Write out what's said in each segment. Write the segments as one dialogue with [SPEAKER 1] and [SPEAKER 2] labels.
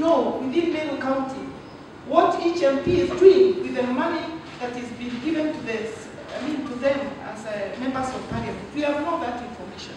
[SPEAKER 1] know within Meru County what each MP is doing with the money that is being given to this, I mean to them as uh, members of parliament. We have not that information.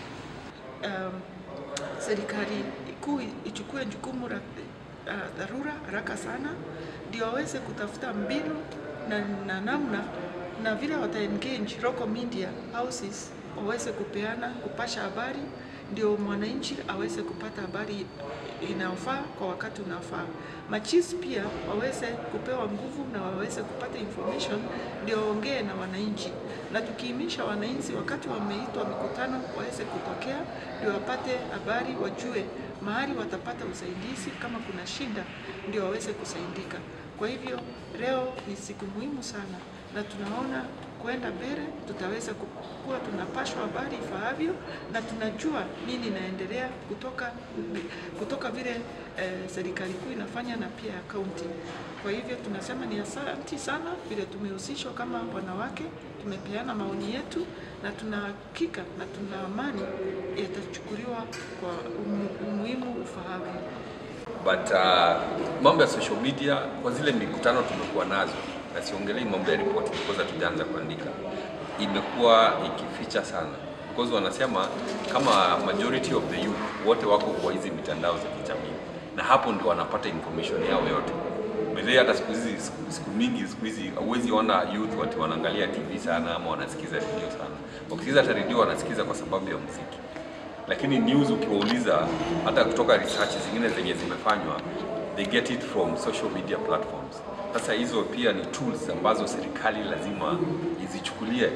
[SPEAKER 1] Um, serikali kuu ichukue jukumu la uh, dharura haraka sana ndio waweze kutafuta mbinu na, na namna na vile wata engage local media houses waweze kupeana kupasha habari ndio mwananchi aweze kupata habari inayofaa kwa wakati unaofaa. Machis pia waweze kupewa nguvu na waweze kupata information ndio waongee na wananchi, na tukiimisha wananchi wakati wameitwa mikutano waweze kutokea ndio wapate habari, wajue mahali watapata usaidizi kama kuna shida, ndio waweze kusaidika. Kwa hivyo leo ni siku muhimu sana, na tunaona kwenda mbele tutaweza kuwa tunapashwa habari ifaavyo na tunajua nini inaendelea kutoka, kutoka vile eh, serikali kuu inafanya na pia ya kaunti. Kwa hivyo tunasema ni asanti sana vile tumehusishwa kama wanawake, tumepeana maoni yetu na tuna hakika na tuna amani yatachukuliwa kwa umu, umuhimu ufaavyo.
[SPEAKER 2] but uh, mambo ya social media kwa zile mikutano tumekuwa nazo, na siongelei mambo ya ripoti because hatujaanza kuandika, imekuwa ikificha sana because wanasema kama majority of the youth wote wako kwa hizi mitandao za kijamii, na hapo ndio wanapata information yao yote. Bele hata siku hizi siku- siku mingi siku hizi huwezi ona youth wati wanaangalia TV sana ama wanasikiza redio sana. Wakisikiza hata redio wanasikiza kwa sababu ya muziki lakini news ukiwauliza hata kutoka research zingine zenye zimefanywa they get it from social media platforms sasa hizo pia ni tools ambazo serikali lazima izichukulie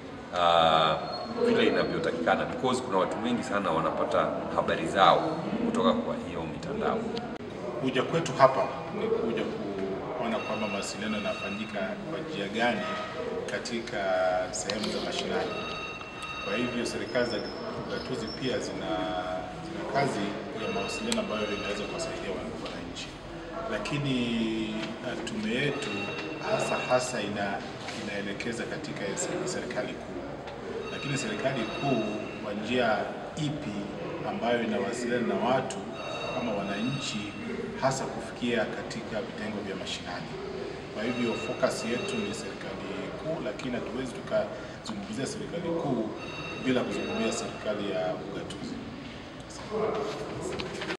[SPEAKER 2] uh, vile inavyotakikana because kuna watu wengi sana wanapata habari zao kutoka kwa hiyo mitandao
[SPEAKER 3] Kuja kwetu hapa ni kuja kuona kwamba mawasiliano yanafanyika kwa njia gani katika sehemu za mashinani. Kwa hivyo serikali za ugatuzi pia zina, zina kazi ya mawasiliano ambayo inaweza kuwasaidia wan- wananchi, lakini uh, tume yetu hasa hasa ina, inaelekeza katika se- serikali kuu, lakini serikali kuu kwa njia ipi ambayo inawasiliana na watu kama wananchi, hasa kufikia katika vitengo vya mashinani. Kwa hivyo focus yetu ni serikali kuu, lakini hatuwezi tukazungumzia serikali kuu bila kuzungumzia serikali ya ugatuzi.